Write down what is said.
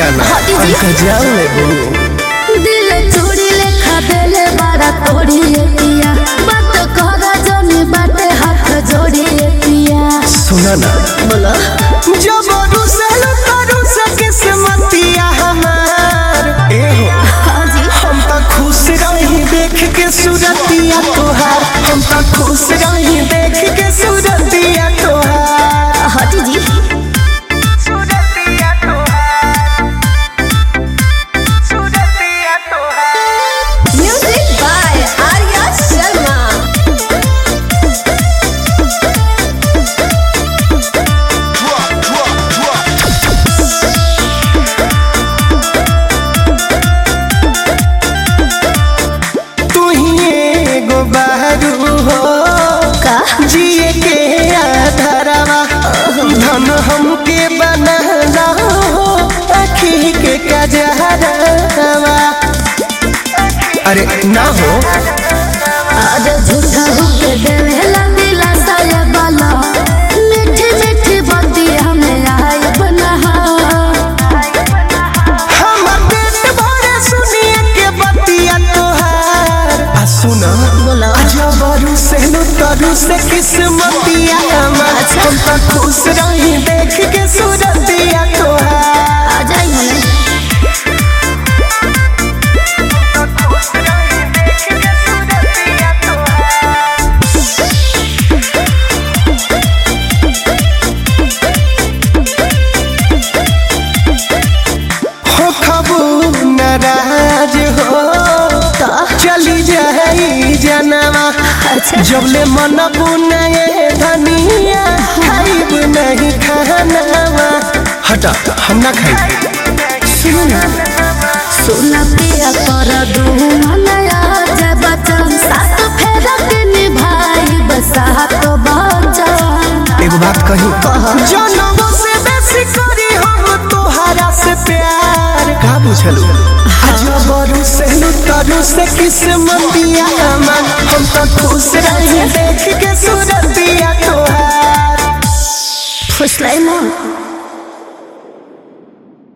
ना हटी जी। हमका जान ले बहू दिल चूड़ी लेखा देले बड़ा तोड़ी पिया बात करा जनी बाटे हाथ जोड़ी पिया सुना ना बोलो जब रुसल करू से किस्मतिया हमार ए हो हाँ जी हम तो खुश रही देख के सूरतिया तोहार हम तो खुश रही देख के सूरतिया तोहार हटी जी सूरतिया तोहार सूरतिया तोहार म्यूजिक बाय आर्या शर्मा तू ही एगो बहरू हो का जिए के आधारवा धन हमके बनाना हो आखी के कजहरवा अरे ना हो आज झूठा होके देवेला दिला साया बाला मीठी मीठी बाती हमें आय बना हमर पेट भरे सुनिए के बतिया तोहार आ सुना बोलो जबरू से लुतरू से किस्मतिया हमार हम तो खुश रही देख के सूरतिया तोहार आ जाई हमें हो खबू नाराज हो चली जाई जनवा अच्छा जबले मन बुनाए धनिया खाइब नहीं खानवा हटा हम ना खाई सुनो ना सुना पिया कर दू मनया जय बचन सात फेरा के निभाई बसात बचन एगो बात कही कह जनमो से बेसी करी हम तोहरा से प्यार का बुझलू जबरू से लुतरू से किस्मतिया मन हम तो खुश रही देख के सूरतिया तोहार फुसलाई मन